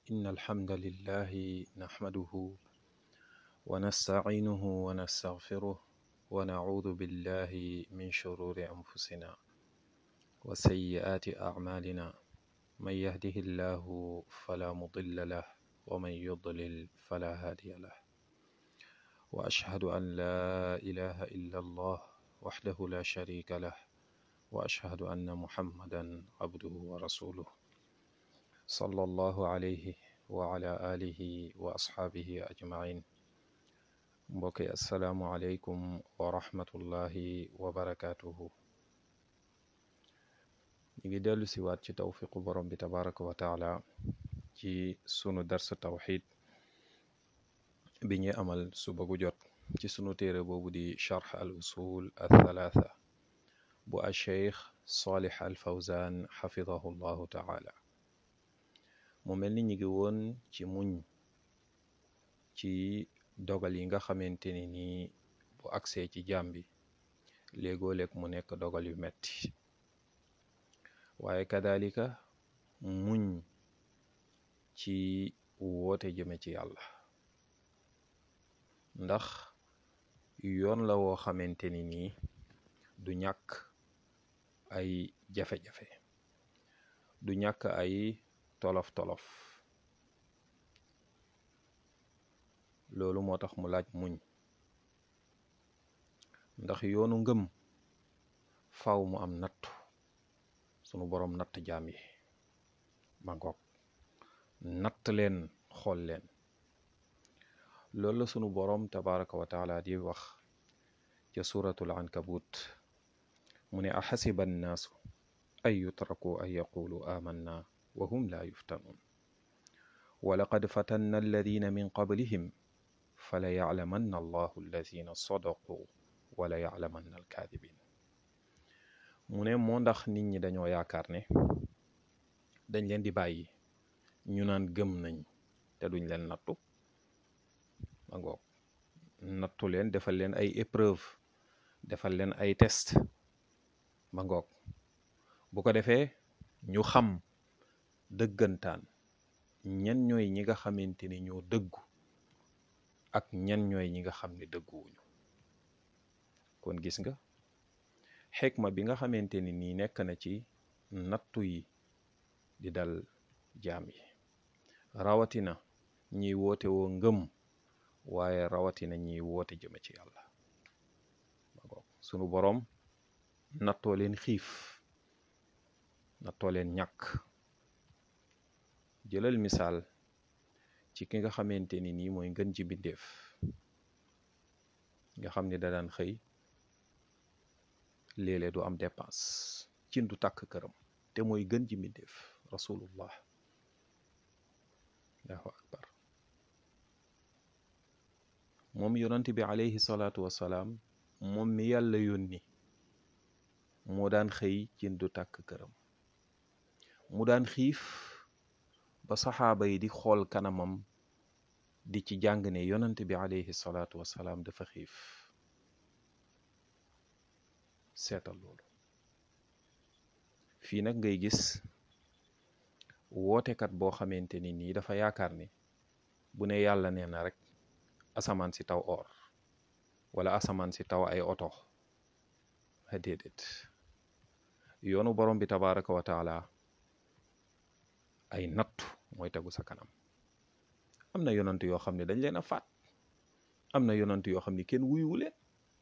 إن الحمد لله نحمده ونستعينه ونستغفره ونعوذ بالله من شرور أنفسنا وسيئات أعمالنا من يهده الله فلا مضل له ومن يضلل فلا هادي له وأشهد أن لا إله إلا الله وحده لا شريك له وأشهد أن محمدا عبده ورسوله صلى الله عليه وعلى آله وأصحابه أجمعين mbokki asalaamualeykum wa rahmatullahi wa barakaatuhu ñu ngi dellu si waat ci tawfiqu borom bi tabaraka wa taala ci sunu darsa tawxid bi ñuy amal suba gu jot ci sunu téere boobu di charx al usul al thalaatha bu al cheikh salih al fawzan xafidahu llahu taala mu mel ni ñu ngi woon ci muñ ci dogal yi nga xamante ni nii bu agsee ci jaam bi léegoo-léeg mu nekk dogal yu metti waaye kadalika muñ ci woote jëme ci yàlla ndax yoon la woo xamante ni nii du ñàkk ay jafe-jafe du ñàkk ay tolof-tolof loolu moo tax mu laaj muñ ndax yoonu ngëm faw mu am nattu sunu boroom natt jaam yi ma ngoog natt leen xool leen loolu la sunu boroom tabaraka wa taala di wax ca suratul ankabut mu ne axasiba annaasu an yutraku an yaqulu amanna wa hum la yuftanuun wa laqad fatanna alladina min qablihim fala yaclamanna allahu alladina sadaqu wala yaclamanna alkaadibin mu ne moo ndax nit ñi dañoo yaakaar ne dañ leen di bàyyi ñu naan gëm nañ te duñ leen nattu ma ngoog nattu leen defal leen ay épreuve defal leen ay test ma ngoog bu ko defee ñu xam dëggantaan ñan ñooy ñi nga xamante ni ñoo dëggu ak ñan ñooy ñi nga xam ne dëgguwuñu kon gis nga xikma bi nga xamante ni nii nekk na ci nattu yi di dal jaam yi rawatina ñiy woote woo ngëm waaye rawatina ñiy woote jëme ci yàlla sunu boroom nattoo leen xiif nattoo leen ñàkk jëlal misaal ci ki nga xamante ni nii mooy ngën ji bindeef nga xam ni da daan xëy léeg-léeg du am dépense cin du tàkk këram te mooy gën ji mbindeef rasulullah allahu akbar moom yonent bi alayhi salaatu wassalaam moom mi yàlla yónni moo daan xëy cin du tàkk këram mu daan xiif ba saxaaba yi di xool kanamam di ci jàng ne yonent bi alayhi salaatu wassalaam dafa xiif seetal loolu fii nag ngay gis wootekat boo xamante ni nii dafa yaakaar ni bu ne yàlla nee na rek asamaan si taw or wala asamaan si taw ay oto a déedéet yoonu borom bi tabaraka wa taala ay nattu mooy tegu sa kanam am na yonant yoo xam ne dañ leen a faat am na yonant yoo xam ne kenn wuyuwu leen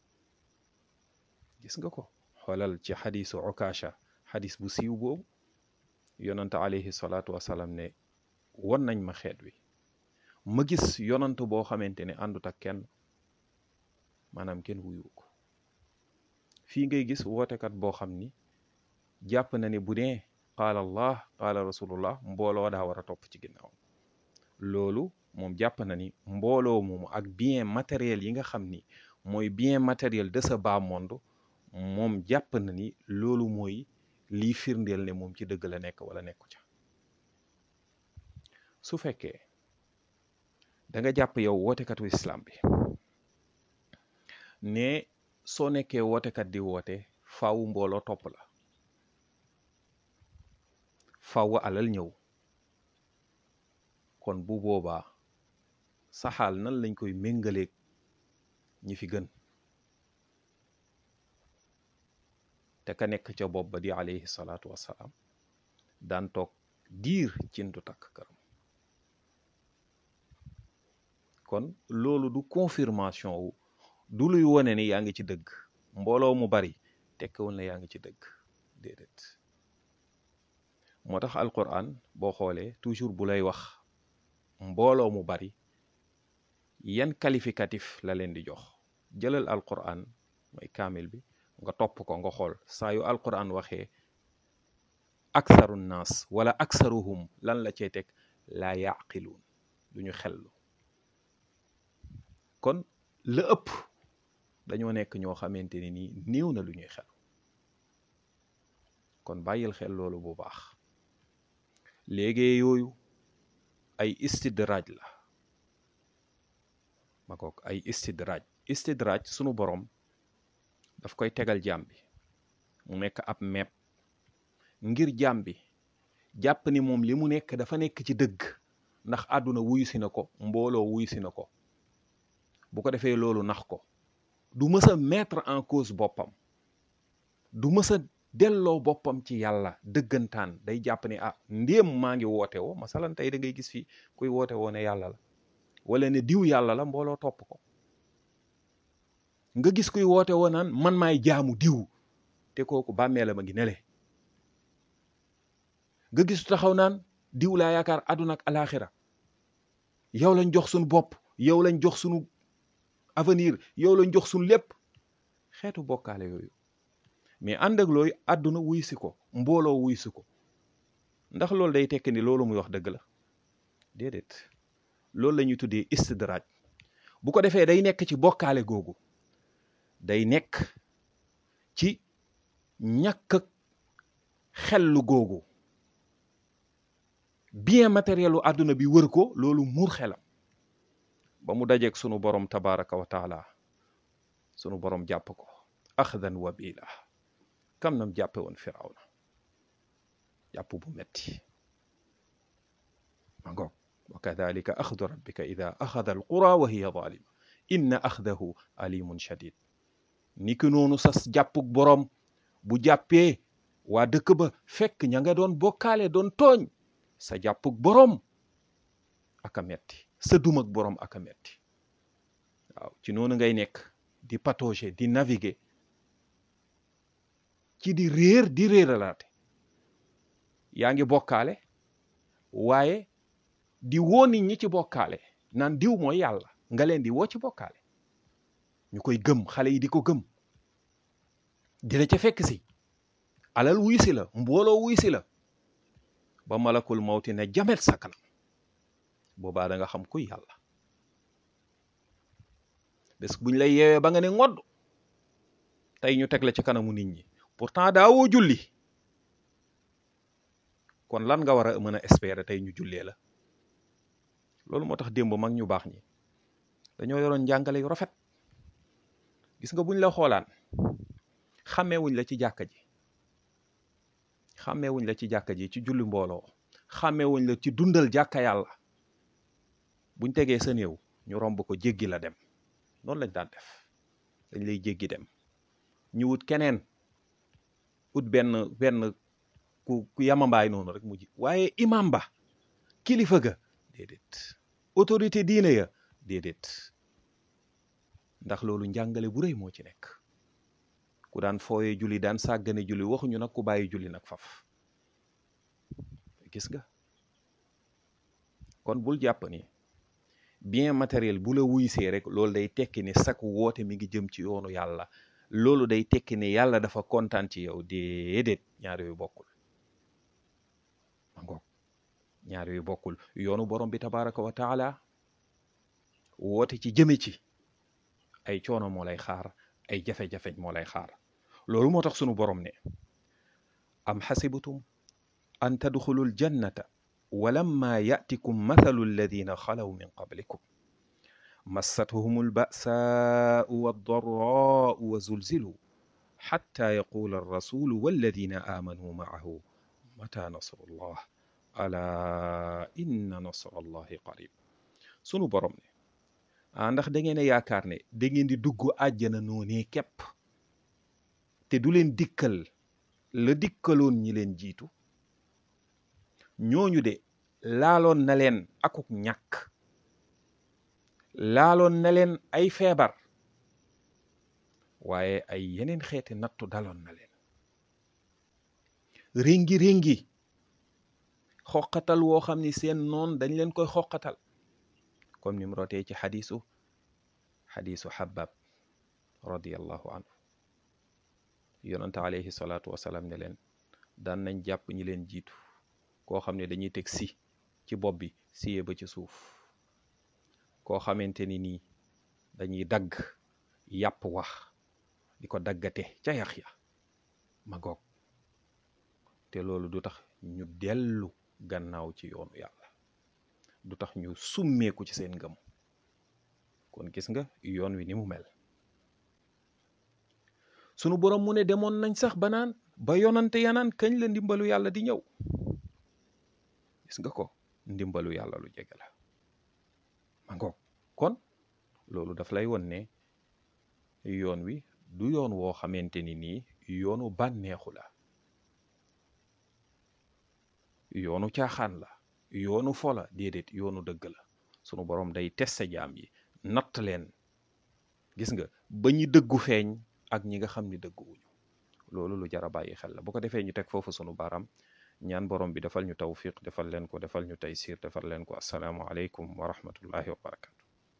gis nga ko xoolal ci xadisu okasha xadis bu siiw boobu yonant alayhi salaatu wasalaam ne won nañ ma xeet wi ma gis yonant boo xamante ne àndut ak kenn maanaam kenn wuyu ko fii ngay gis wootekat boo xam ni jàpp na ni bu nee qaala allah qaala rasulullah mbooloo daa war a topp ci ginnaaw loolu moom jàpp na ni mbooloo moomu ak bien matériel yi nga xam ni mooy bien matériel de ce bas monde moom jàpp na ni loolu mooy lii firndeel ne moom ci dëgg la nekk wala nekku ca su fekkee da nga jàpp yow wootekatu islam bi ne soo nekkee wootekat di woote faawu mbooloo topp la faaw alal ñëw kon bu boobaa saxaal nan lañ koy méngaleeg ñi fi gën te ka nekk ca bopp ba di alayhi salaatu wassalaam daan toog diir cin du takk këram kon loolu du confirmation wu du luy wone ni yaa ngi ci dëgg mbooloo mu bari tekkiwul ne yaa ngi ci dëgg déedéet moo tax alquran boo xoolee toujours bu lay wax mbooloo mu bari yan qualificatif la leen di jox jëlal alquran mooy kaamil bi nga topp ko nga xool saa yu alquran waxee aksaru naas wala aksaruhum lan la cey teg laa yaqiluun duñu xellu kon la ëpp dañoo nekk ñoo xamante ni nii néew na lu ñuy xel kon bàyyil xel loolu bu baax léegi yooyu ay istidraaj la ma kook ay istidraaj istidraaj sunu borom daf koy tegal jaam bi mu nekk ab meeb ngir jaam bi jàpp ni moom li mu nekk dafa nekk ci dëgg ndax àdduna wuyu si na ko mbooloo wuyu si na ko bu ko defee loolu nax ko du mës a mettre en cause boppam du mës a delloo boppam ci yàlla dëggantaan day jàpp ni ah ndéem maa ngi woote woo masalan tey da ngay gis fii kuy woote woo ne yàlla la wala ne diw yàlla la mbooloo topp ko nga gis kuy woote woo naan man maay jaamu diw te kooku bàmmeela ma ngi nele nga gis taxaw naan diw laa yaakaar àdduna ak alaxira yow lañ jox suñu bopp yow lañ jox suñu avenir yow lañ jox suñu lépp xeetu bokkaale yooyu mais ànd ak looyu àdduna wuy si ko mbooloo wuy si ko ndax loolu day tekki ni loolu muy wax dëgg la déedéet loolu la ñuy tuddee istidraaj bu ko defee day nekk ci bokkaale googu day nekk ci ñàkk ak xellu googu bien matériel u àdduna bi wër ko loolu muur xelam ba mu dajeeg sunu borom tabaraka wa taala sunu borom jàpp ko axdan wabila kam nam jàppe woon firawna jàpp bu metti ma ngoog wa kadalika axdu rabbika ida axada alqura wa hiya zalima inna axdahu alimun shadid ni ki noonu sas jàppuk borom bu jàppee waa dëkk ba fekk ña nga doon bokkaale doon tooñ sa jàppuk borom aka metti sa dumak borom aka metti waaw ci noonu ngay nekk di patauger di naviguer ci di réer di réeralaate yaa ngi bokkaale waaye di woo nit ñi ci bokkaale naan diw mooy yàlla nga leen di woo ci bokkaale ñu koy gëm xale yi di ko gëm dina ca fekk si alal wuy si la mbooloo wuy si la ba malakul mawti ne jamet sa kanam boobaa da nga xam kuy yàlla bés buñ lay yeewee ba nga ne ngodd tey ñu teg la ci kanamu nit ñi pourtant daawoo julli kon lan nga war a mën a espérer tey ñu jullee la loolu moo tax démb mag ñu baax ñi dañoo yoroon njàngale yu rafet gis nga buñ la xoolaan xàmmeewuñ la ci jàkka ji xàmmeewuñ la ci jàkka ji ci julli mbooloo xàmmeewuñ la ci dundal jàkka yàlla buñ tegee sa néew ñu romb ko jéggi la dem noonu lañ daan def dañ lay jéggi dem ñu wut keneen ut benn benn ku ku yamambaay noonu rek mujj waaye imam ba kilifa ga déedéet autorité diine ya déedéet ndax loolu njàngale bu rëy moo ci nekk ku daan fooyee julli daan sàggane julli waxuñu nag ku bàyyi julli nag faf gis nga kon bul jàpp ni bien matériel bu la wuysee rek loolu day tekki ni sak woote mi ngi jëm ci yoonu yàlla loolu day tekki ni yàlla dafa kontaan ci yow déedéet ñaar yooyu bokkul ma ngoog ñaar yooyu bokkul yoonu borom bi tabaraka wa taala woote ci jëme ci ay coono moo lay xaar ay jafe-jafeñ moo lay xaar loolu moo tax sunu borom ne am xasibatum an tadxulu ljannata walamma yatikum mathalu alladina xalaw min qablikum massathum albasaau waddaraau wa zulzilu xatta yaqula alrasulu walladina aamanu maahu mata nasrullah ala inna nasrallahi qarib sunu borom ne ah ndax da ngeen a yaakaar ne da ngeen di dugg àjjana noonee képp te du leen dikkal la dikkaloon ñi leen jiitu ñooñu de laaloon na leen akuk ñàkk laaloon na leen ay feebar waaye ay yeneen xeeti nattu daloon na leen réngi réngi xoqatal woo xam ni seen noon dañ leen koy xoqatal comme ni mu rotee ci xadisu xadisu xabab radiallahu anhu yonante alayhi salaatu wasalaam ne leen daan nañ jàpp ñi leen jiitu koo xam ne dañuy teg si ci bopp bi siyee ba ci suuf koo xamante ni nii dañuy dagg yàpp wax di ko daggate ca yax ya ma goog te loolu du tax ñu dellu gannaaw ci yoonu yàlla du tax ñu summeeku ci seen ngëm kon gis nga yoon wi ni mu mel sunu borom mu ne demoon nañ sax ba naan ba yonante yanaan kañ la ndimbalu yàlla di ñëw gis nga ko ndimbalu yàlla lu jege la ma ngoog kon loolu daf lay won ne yoon wi du yoon woo xamante ni nii yoonu bànneexu la yoonu caaxaan la yoonu fola déedéet yoonu dëgg la sunu borom day teste jaam yi natt leen gis nga ba ñi dëggu feeñ ak ñi nga xam ni dëgguwuñu loolu lu jar a bàyyi xel la bu ko defee ñu teg foofu sunu baram ñaan borom bi defal ñu tawfiq defal leen ko defal ñu taysir defal leen ko asalaamu aleykum wa rahmatullahi wa barakatu